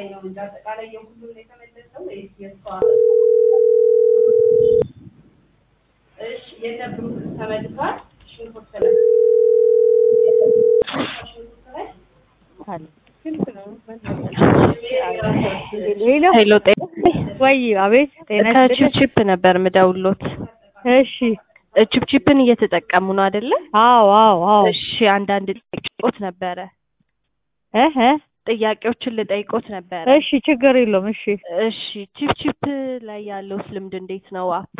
አጠቃላይ ነው እንጂ አጠቃላይ የሁሉም ነው የተመለሰው ወይስ የእሷ? እሺ የነብሩ ተመልሷል። ሽንኩርት ላይ ሽንኩርት ላይ ሄሎ ሄሎ ጤ ወይ አቤት ጤና ይስጥልኝ ከቺፕቺፕ ነበር ምደውሎት። እሺ ቺፕቺፕን እየተጠቀሙ ነው አይደለ? አዎ አዎ አዎ እሺ አንዳንድ ጥያቄዎች ነበረ እህ ጥያቄዎችን ልጠይቆት ነበረ። እሺ ችግር የለውም እሺ እሺ ቺፕቺፕ ላይ ያለውት ልምድ እንዴት ነው? አፑ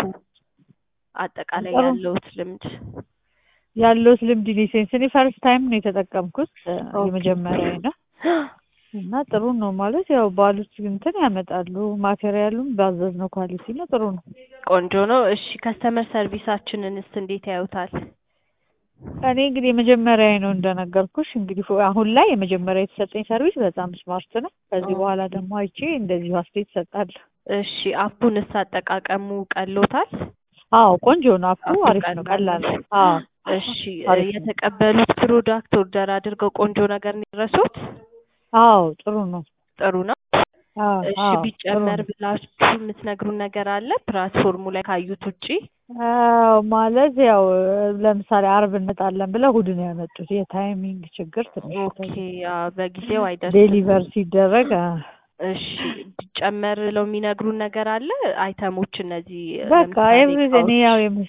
አጠቃላይ ጥሩ። ያለውት ልምድ ያለውት ልምድ ሊሴንስ እኔ ፈርስት ታይም ነው የተጠቀምኩት እ፣ ኦኬ። የመጀመሪያ ነው እና ጥሩ ነው ማለት ያው ባሉት እንትን ያመጣሉ ማቴሪያሉም ባዘዝነው ኳሊቲ ነው ጥሩ ነው ቆንጆ ነው። እሺ ከስተመር ሰርቪሳችንንስ እንዴት ያዩታል? እኔ እንግዲህ የመጀመሪያ ነው እንደነገርኩሽ እንግዲህ ፎ- አሁን ላይ የመጀመሪያ የተሰጠኝ ሰርቪስ በጣም ስማርት ነው ከዚህ ኦ። በኋላ ደግሞ አይቼ እንደዚሁ አስተያየት እሰጣለሁ እሺ አፑንስ አጠቃቀሙ ቀሎታል? አዎ ቆንጆ ነው አፑ አፑ አሪፍ ነው ቀላል ቀላል ነው አዎ እሺ አሪፍ ነው። የተቀበሉት ፕሮዳክት ኦርደር አድርገው ቆንጆ ነገር ነው የደረሱት? አዎ ጥሩ ነው ጥሩ ነው። አዎ እሺ አዎ ጥሩ ቢጨመር ነው ብላችሁ የምትነግሩን ነገር አለ ፕላትፎርሙ ላይ ካዩት ውጪ? አዎ ማለት ያው ለምሳሌ አርብ እንመጣለን ብለው እሑድ ነው ያመጡት የታይሚንግ ችግር ትንሽ ኦኬ አዎ፣ በጊዜው አይደርስም። ዴሊቨር ሲደረግ አ፣ እሺ ቢጨመር ብለው የሚነግሩን ነገር አለ አይተሞች እነዚህ በቃ ለምሳሌ ኤቭሪቲንግ እቃዎች? ያው የም-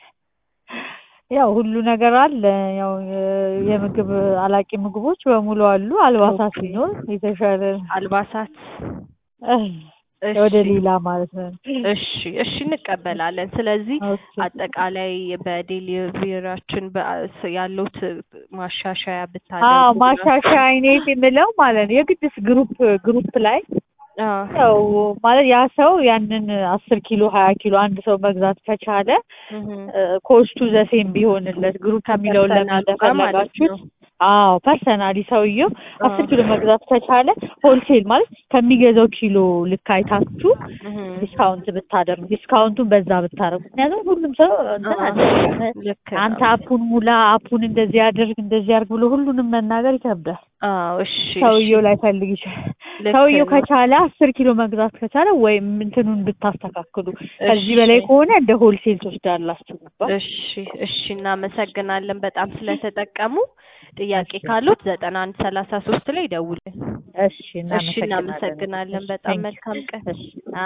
ያው ሁሉ ነገር አለ ያው የ- የምግብ አላቂ ምግቦች በሙሉ አሉ አልባሳት ኦኬ። ሲኖር የተሻለ አልባሳት እህ፣ እሺ ወደ ሌላ ማለት ነው እሺ እሺ እንቀበላለን። ስለዚህ ኦኬ አጠቃላይ በዴሊቨሪያችን በ- ያለውት ማሻሻያ አዎ ብታደርጉ ማሻሻያ አይነት የምለው ማለት ነው የግድስ ግሩፕ ግሩፕ ላይ አዎ ያው ማለት ያ ሰው ያንን አስር ኪሎ ሀያ ኪሎ አንድ ሰው መግዛት ከቻለ እህ ኮስቱ ዘሴም ቢሆንለት ግሩፕ የሚለውን ለምን ከፐርሰናሉ ጋር ማለት እንደፈለጋችሁት ነው። አዎ ፐርሰናሊ ሰውየው አስር አዎ። ኪሎ መግዛት ከቻለ ሆልሴል ማለት ከሚገዛው ኪሎ ልክ አይታችሁ እህ ዲስካውንት ብታደርጉ ዲስካውንቱን በዛ ብታደርጉ ምክንያቱም ሁሉም ሰው እንትን አለ ልክ አንተ ነው። አፑን ሙላ አፑን እንደዚህ አድርግ እንደዚህ አድርግ ብሎ ሁሉንም መናገር ይከብዳል አዎ እሺ ሰውየው እሺ። ላይ ፈልግ ይችላል ልክ ሰውየው ነው። ከቻለ አስር ኪሎ መግዛት ከቻለ ወይም እንትኑን ብታስተካክሉ ከዚህ እሺ በላይ ከሆነ እንደ ሆልሴል ትወስዳላችሁ ይባል እሺ እሺ እናመሰግናለን በጣም ስለተጠቀሙ። ጥያቄ ካሉት ዘጠና አንድ ሰላሳ ሶስት ላይ ደውልን። እሺ እሺ እናመሰግናለን። በጣም Thank you. መልካም ቀን። እሺ